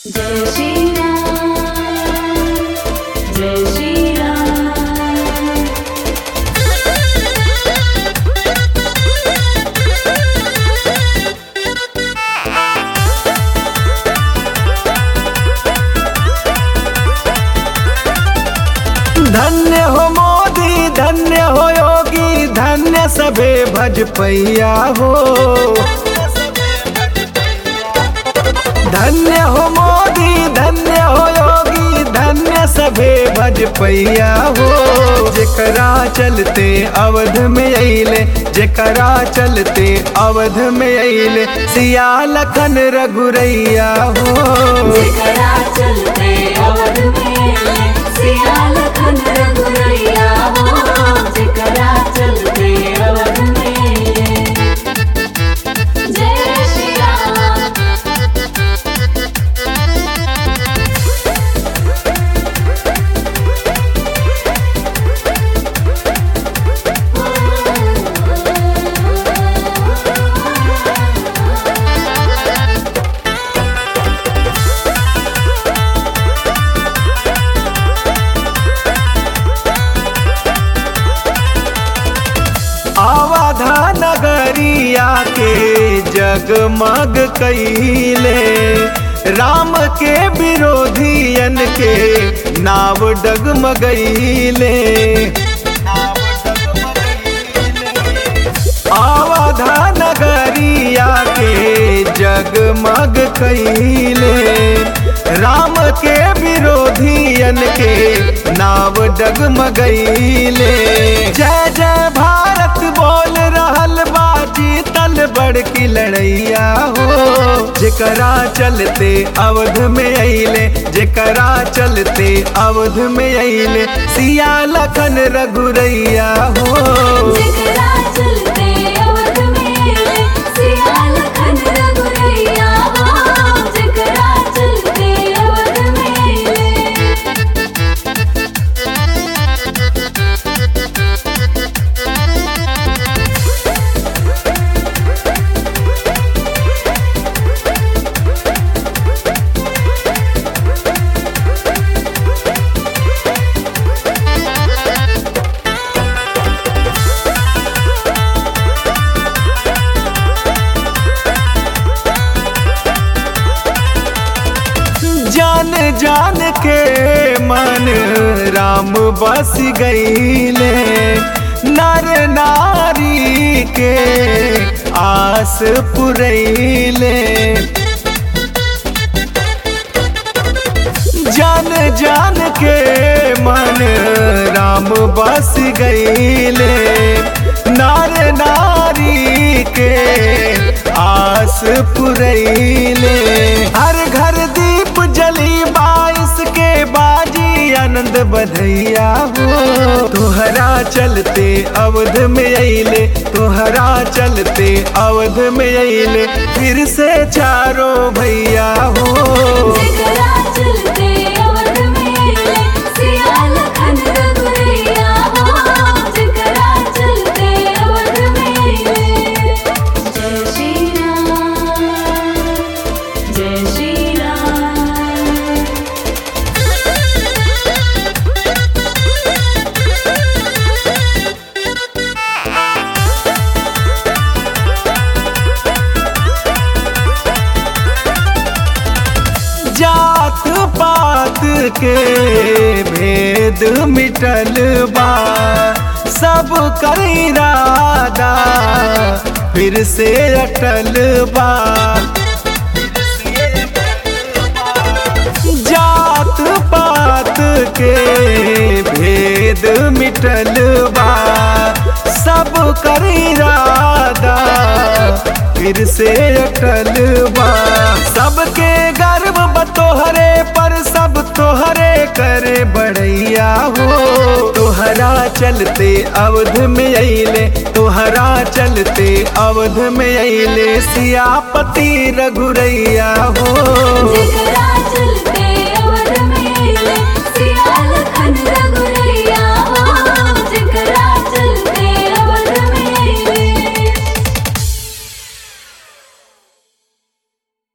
जय श्री राम जय श्री राम धन्य हो मोदी धन्य हो योगी धन्य सबे भजपैया हो धन्य हो मोदी धन्य हो योगी धन्य सबे भजपैया हो जेकरा चलते अवध में अइले जेकरा चलते अवध में अइले सिया लखन रघुरैया हो जेकरा चलते अवध में सिया लखन रघुरैया हो जेकरा चलते अवध में जय श्री राम आवाधा नगरिया के जगमग कैले राम के विरोधियन के नाव डगमगैले आवाधा नगरिया के जगमग कैले राम के विरोधियन के नाव डगमगैले जय जय भारत बोल रहल बा जीतल बड़की लड़ैया हो जेकरा चलते अवध में अइले जेकरा चलते अवध में अइले सिया लखन रघुरैया हो जेकरा चलते अवध में सिया लखन रघुरैया हो जेकरा चलते अवध में जान जान के मन राम बस गईले नर नारी के आस पुरैले जान जान के मन राम बस गईले नर नारी के आस पुरैले हर घर दीप जली बाईस के बाजी आनंद बधैया हो तोहरा चलते अवध में अइले तोहरा चलते अवध में अइले फिर से चारों भैया हो जेकरा चलते अवध में सिया लखन रघुरैया हो जेकरा चलते अवध में जय श्री राम जय श्री राम जात पात के भेद मिटल बा सब कर इरादा फिर से अटल बा जात पात के भेद मिटल बा सब कर इरादा फिर से अटल बा सबके गर्व बतोहरे पर सब तोहरे करे बड़ैया हो तोहरा चलते अवध में अइले तोहरा चलते अवध में अइले सियापति रघुरैया हो जेकरा